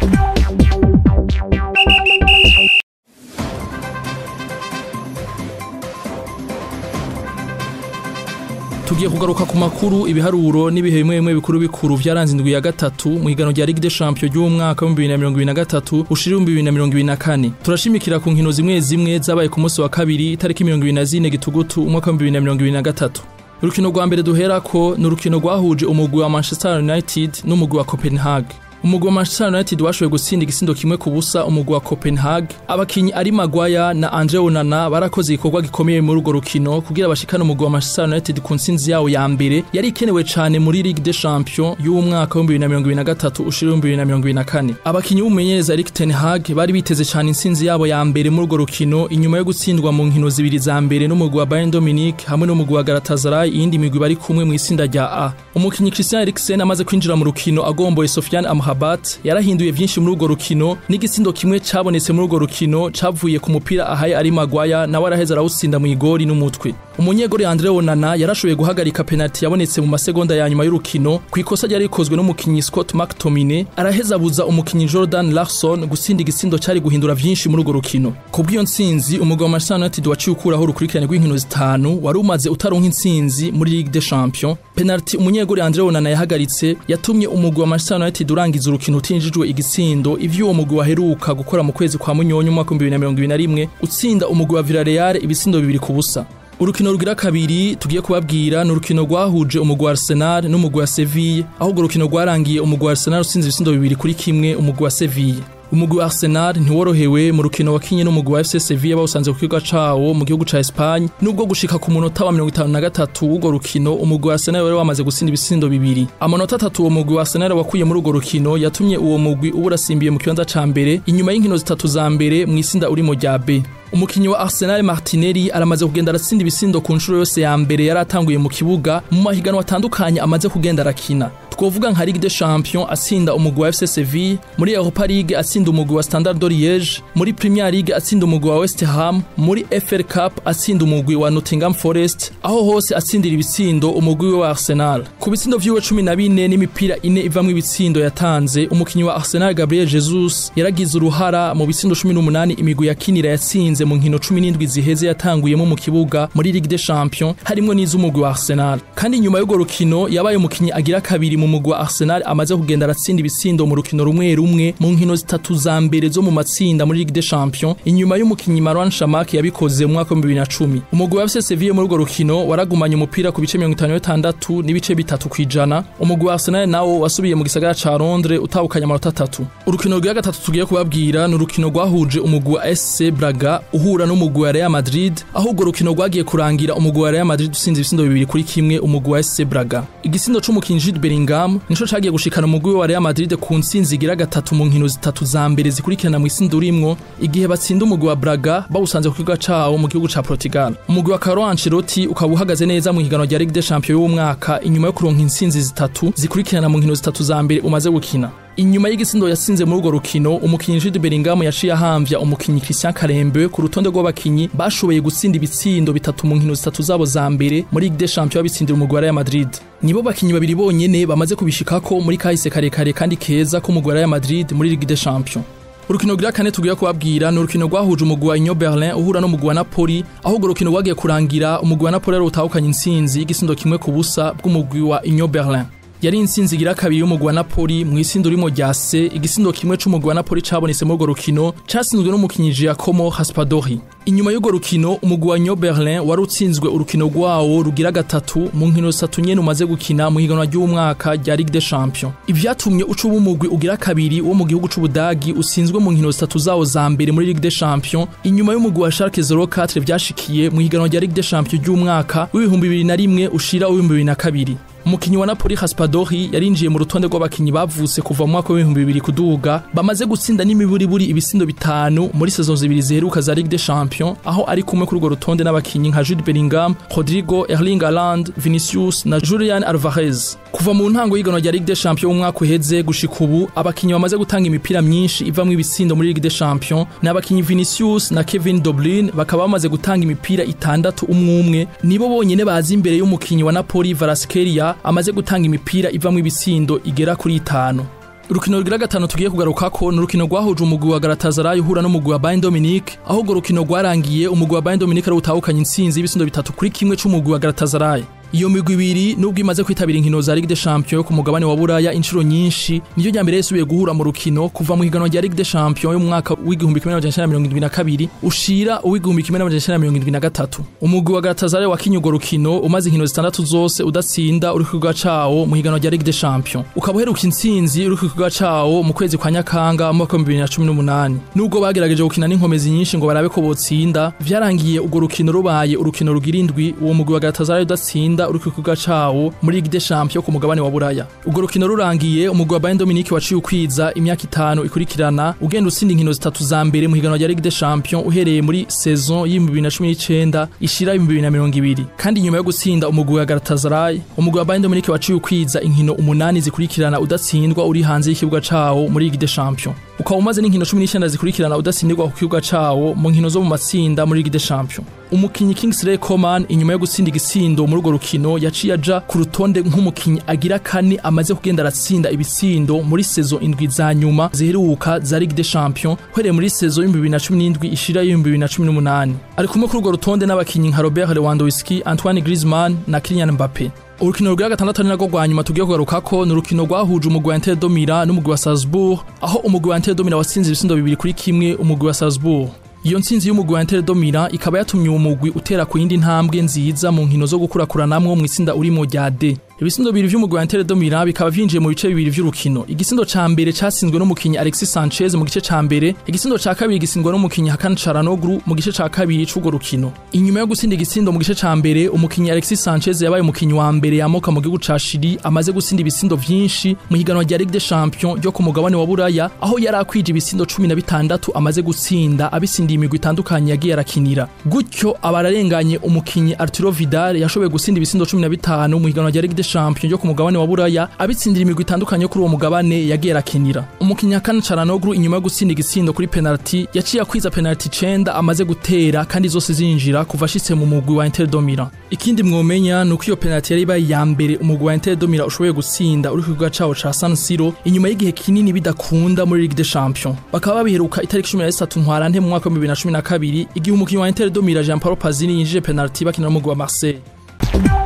tugiye kugaruka ku makuru ibiharuro n'ibihe bimwe bimwe bikuru bikuru vyaranze indwi ya gatatu mu higanwa rya Ligue des Champions ry'umwaka wa 2023 ushira 2024 turashimikira ku nkino zimwe zimwe zabaye ku munsi wa kabiri itariki 24 gitugutu umwaka wa 2023 urukino rwa mbere duherako ni urukino rwahuje umugwi wa Manchester United n'umugwi wa Copenhagen umugwi wa Manchester United washoboye gutsinda igisindo kimwe ku busa umugwi wa Copenhagen abakinyi ari Maguire na Andre Onana barakoze igikorwa gikomeye muri urwo rukino kugira bashikane umugwi wa Manchester United ku ntsinzi yawo ya mbere yari ikenewe cane muri Ligue des Champions y'umwaka wa 2023 ushira 2024 abakinyi b'umumenyereza Erik ten Hag bari biteze cane intsinzi yabo ya mbere muri urwo rukino inyuma yo gutsindwa mu nkino zibiri za mbere n'umugwi wa Bayern Dominique hamwe n'umugwi wa Galatasaray iyindi migwi bari kumwe mu isinda rya A umukinyi Christian Eriksen amaze kwinjira mu rukino agomboye Sofiane Amrabat Rabat yarahinduye vyinshi muri urwo rukino n'igisindo kimwe cabonetse muri urwo rukino cavuye ku mupira ahaye ari Maguire nawe araheza arawutsinda mu igori n'umutwe umunyegori Andre Onana yarashoboye guhagarika penalty yabonetse mu masegonda ya nyuma y'urukino ku ikosa ryari rikozwe n'umukinyi Scott McTominay araheza abuza umukinyi Jordan Larson gutsinda igisindo cari guhindura vyinshi muri urwo rukino kubw'iyo ntsinzi umugabo wa Manchester United waciye ukuraho urukurikirane rw'inkino zitanu wari umaze utaronka intsinzi muri Ligue des Champions penalty umunyegori Andre Onana yahagaritse yatumye umugwi wa Manchester United urangiza urukino utinjijwe igisindo ivyo uwo mugwi waheruka gukora mu kwezi kwa munyonyo umwaka 2021 utsinda umugwi wa Villarreal ibisindo bibiri ku busa urukino rugira kabiri tugiye kubabwira ni urukino rwahuje umugwi wa Arsenal n'umugwi wa Sevilla aho urwo rukino rwarangiye umugwi wa Arsenal utsinze ibisindo bibiri kuri kimwe umugwi wa Sevilla umugwi wa Arsenal ntiworohewe mu rukino wakinye n'umugwi wa FC Sevilla bawusanze ku kibuga cawo mu gihugu ca Espagne nubwo gushika ku munota wa 53 w'urwo rukino umugwi wa Arsenal wari wamaze gutsinda ibisindo bibiri amanota atatu uwo mugwi wa Arsenal wakuye muri urwo rukino yatumye uwo mugwi uburasimbiye mu kibanza ca mbere inyuma y'inkino zitatu za mbere mu isinda uri mu rya B umukinyi wa Arsenal Martinelli aramaze kugenda aratsinda ibisindo ku nshuro yose ya mbere yari atanguye mu kibuga mu mahiganwa atandukanye amaze kugenda arakina twovuga nka Ligue des Champions atsinda umugwi wa FC Sevilla muri Europa League atsinda umugwi wa Standard de Liège muri Premier League atsinda umugwi wa West Ham muri FA Cup atsinda umugwi wa Nottingham Forest aho hose atsindira ibitsindo umugwi wa Arsenal ku bitsindo vyiwe 14 n'imipira ine ivamwe ibitsindo yatanze umukinyi wa Arsenal Gabriel Jesus yaragize uruhara mu bitsindo 18 imigwi yakinira yatsinze mu nkino 17 ziheze yatanguyemo mu kibuga muri Ligue des Champions harimo n'iz'umugwi wa Arsenal kandi nyuma y'urwo rukino yabaye umukinyi agira kabiri mu mugwi wa Arsenal amaze kugenda aratsinda ibisindo mu rukino rumwe rumwe mu nkino zitatu za mbere zo mu matsinda muri Ligue des Champions inyuma y'umukinyi Marwan Shamak yabikoze mu mwaka wa 2010 umugwi wa FC Sevilla muri urwo rukino waragumanye umupira ku bice 56 n'ibice bitatu kwijana umugwi wa Arsenal nawo wasubiye mu gisagara ca Londres utahukanye amanota atatu urukino rwa gatatu tugiye kubabwira ni urukino rwahuje umugwi wa SC Braga uhura n'umugwi wa Real Madrid aho urwo rukino rwagiye kurangira umugwi wa Real Madrid usinze ibisindo bibiri kuri kimwe umugwi wa SC Braga igisindo c'umukinyi Jude Bellingham nico cagiye gushikana umugwi wa Real Madrid ku ntsinzi igira gatatu mu nkino zitatu za mbere zikurikirana mu isinda urimwo igihe batsinda umugwi wa Braga bawusanze ku kibuga cawo mu gihugu ca Portugal umugwi wa Carlo Ancelotti ukaba uhagaze neza mu higanwa rya Ligue des Champions y'umwaka inyuma yo kuronka intsinzi zitatu zikurikirana mu nkino zitatu za mbere umaze gukina inyuma y'igisindo yasinze muri urwo rukino umukinyi Jude Bellingham yaciye ahamvya umukinyi Christian Karembe ku rutonde rw'abakinyi bashoboye gutsinda ibitsindo bitatu mu nkino zitatu zabo za mbere muri Ligue des Champions babitsindira umugwi wa Real Madrid nibo bakinyi babiri bonyene bamaze kubishikako muri kahise karekare kandi keza ko umugwi wa Real Madrid muri Ligue des Champions urukino rwa kane tugiye kubabwira ni urukino rwahuje umugwi wa Union Berlin uhura n'umugwi wa Napoli aho urwo rukino rwagiye kurangira umugwi wa Napoli ari utahukanye intsinzi y'igisindo kimwe ku busa bw'umugwi wa Union Berlin yari intsinzi igira kabiri y'umugwi wa Napoli mu isindo urimo rya C igisindo kimwe c'umugwi wa Napoli cabonetse muri urwo rukino casinzwe n'umukinyi Giacomo Raspadori inyuma y'urwo rukino umugwi wa Union Berlin wari utsinzwe urukino rwawo rugira gatatu mu nkino zitatu nyene umaze gukina mu higanwa ry'umwaka rya Ligue des Champions ivyatumye uca umugwi ugira kabiri wo mu gihugu c'Ubudagi usinzwe mu nkino zitatu zawo za mbere muri Ligue des Champions inyuma y'umugwi wa Schalke 04 vyashikiye mu higanwa rya Ligue des Champions ry'umwaka w'ibihumbi bibiri na rimwe ushira w'ibihumbi bibiri na kabiri umukinyi wa Napoli Raspadori yarinjiye mu rutonde rw'abakinyi bavutse kuva mu mwaka w'ibihumbi bibiri kuduga bamaze gutsinda n'imiburiburi ibisindo bitanu muri saison zibiri ziheruka za Ligue des Champions aho ari kumwe kuri urwo rutonde n'abakinyi nka Jude Bellingham, Rodrigo, Erling Haaland, Vinicius na Julian Alvarez kuva mu ntango y'iganwa rya Ligue des Champions umwaka uheze gushika ubu abakinyi bamaze gutanga imipira myinshi ivamwo ibisindo muri Ligue des Champions ni abakinyi Vinicius na Kevin De Bruyne bakaba bamaze gutanga imipira itandatu umwe umwe nibo bonyene bazi imbere y'umukinyi wa Napoli Kvaratskhelia amaze gutanga imipira ivamwo ibisindo igera kuri itanu urukino rugira gatanu tugiye kugarukako ni urukino rwahuje umugwi wa Galatasaray uhura n'umugwi wa Bayern Dominique aho urwo rukino rwarangiye umugwi wa Bayern Dominique ari utahukanye intsinzi y'ibisindo bitatu kuri kimwe c'umugwi wa Galatasaray iyo migwi ibiri nubwo imaze kwitabira inkino za Ligue des Champions yo ku mugabane wa Buraya inshuro nyinshi niyo rya mbere yasubiye guhura mu rukino kuva mu higanwa rya Ligue des Champions yo mu mwaka w'igihumbi kimwe n'amajana icenda na mirongo indwi na kabiri ushira uw'igihumbi kimwe n'amajana icenda na mirongo indwi na gatatu umugwi wa Galatasaray wakinye urwo rukino umaze inkino zitandatu zose udatsinda uri ku kibuga cawo mu higanwa rya Ligue des Champions ukaba uheruka intsinzi uri ku kibuga cawo mu kwezi kwa Nyakanga mu mwaka w'ibihumbi bibiri na cumi n'umunani nubwo bagerageje gukina n'inkomezi nyinshi ngo barabe ko botsinda vyarangiye urwo rukino rubaye urukino rugira indwi uwo mugwi wa Galatasaray udatsinda uri ku kibuga cawo muri Ligue des Champions ku mugabane wa Buraya urwo rukino rurangiye umugwi wa Bayern Dominique waciye ukwiza imyaka itanu ikurikirana ugenda utsinda inkino zitatu za mbere mu higanwa rya Ligue des Champions uhereye muri saison y'ibihumbi bibiri na cumi n'icenda ishira ibihumbi bibiri na mirongo ibiri kandi nyuma yo gutsinda umugwi wa Galatasaray umugwi wa Bayern Dominique waciye ukwiza inkino umunani zikurikirana udatsindwa uri hanze y'ikibuga cawo muri Ligue des Champions ukaba umaze n'inkino cumi n'icenda zikurikirana udatsindirwa ku kibuga cawo mu nkino zo mu matsinda muri Ligue des Champions umukinyi Kingsley Coman inyuma yo gutsinda igisindo muri urwo rukino yaciye aja ku rutonde nk'umukinyi agira kane amaze kugenda aratsinda ibitsindo muri sezo indwi za nyuma ziheruka za Ligue des Champions uhereye muri sezo y'ibihumbi bibiri na cumi n'indwi ishira y'ibihumbi bibiri na cumi n'umunani ari kumwe kuri urwo rutonde n'abakinyi nka Robert Lewandowski Antoine Griezmann na Kylian Mbappe urukino rwa gatandatu ari narwo rwa nyuma tugiye kugarukako ni urukino rwahuje umugwi wa Inter Domira n'umugwi wa Salzburg aho umugwi wa Inter Domira watsinze ibisindo bibiri kuri kimwe umugwi wa Salzburg iyo ntsinzi y'umugwi wa Inter Domira ikaba yatumye uwo mugwi utera ku yindi ntambwe nziza mu nkino zo gukurakuranamwo mu itsinda urimo rya D ibisindo bibiri vy'umugwi wa Inter Domira bikaba vyinjiye mu bice bibiri vy'urukino igisindo ca mbere catsinzwe n'umukinyi Alexis Sanchez mu gice ca mbere igisindo ca kabiri gisindwa n'umukinyi Hakan Çalhanoğlu mu gice ca kabiri c'urwo rukino inyuma yo gutsinda igisindo mu gice ca mbere umukinyi Alexis Sanchez yabaye umukinyi wa mbere yamoka mu gihugu ca Chili amaze gutsinda ibisindo vyinshi mu higanwa rya Ligue des Champions ryo ku mugabane wa Buraya aho yari akwije ibisindo 16 amaze gutsinda abitsindiye imigwi itandukanye yagiye arakinira gutyo abararenganye umukinyi Arturo Vidal yashoboye gutsinda ibisindo 15 mu higanwa rya Ligue des Champions ryo ku mugabane wa Buraya abitsindira imigwi itandukanye kuri uwo mugabane yagiye arakinira umukinyi Hakan Çalhanoğlu inyuma yo gutsinda igisindo kuri penalty yaciye akwiza penalty 9 amaze gutera kandi zose zinjira kuva ashitse mu mugwi wa Inter Domira ikindi mwomenya nuko iyo penalty yari ibaye ya mbere umugwi wa Inter Domira ushoboye gutsinda uri ku kibuga cawo ca San Siro inyuma y'igihe kinini bidakunda muri Ligue des Champions bakaba babiheruka itariki 13 ntwarante mu mwaka wa 2012 igihe umukinyi wa Inter Domira Jean Paul Pazini yinjije penalty bakina n'umugwi wa Marseille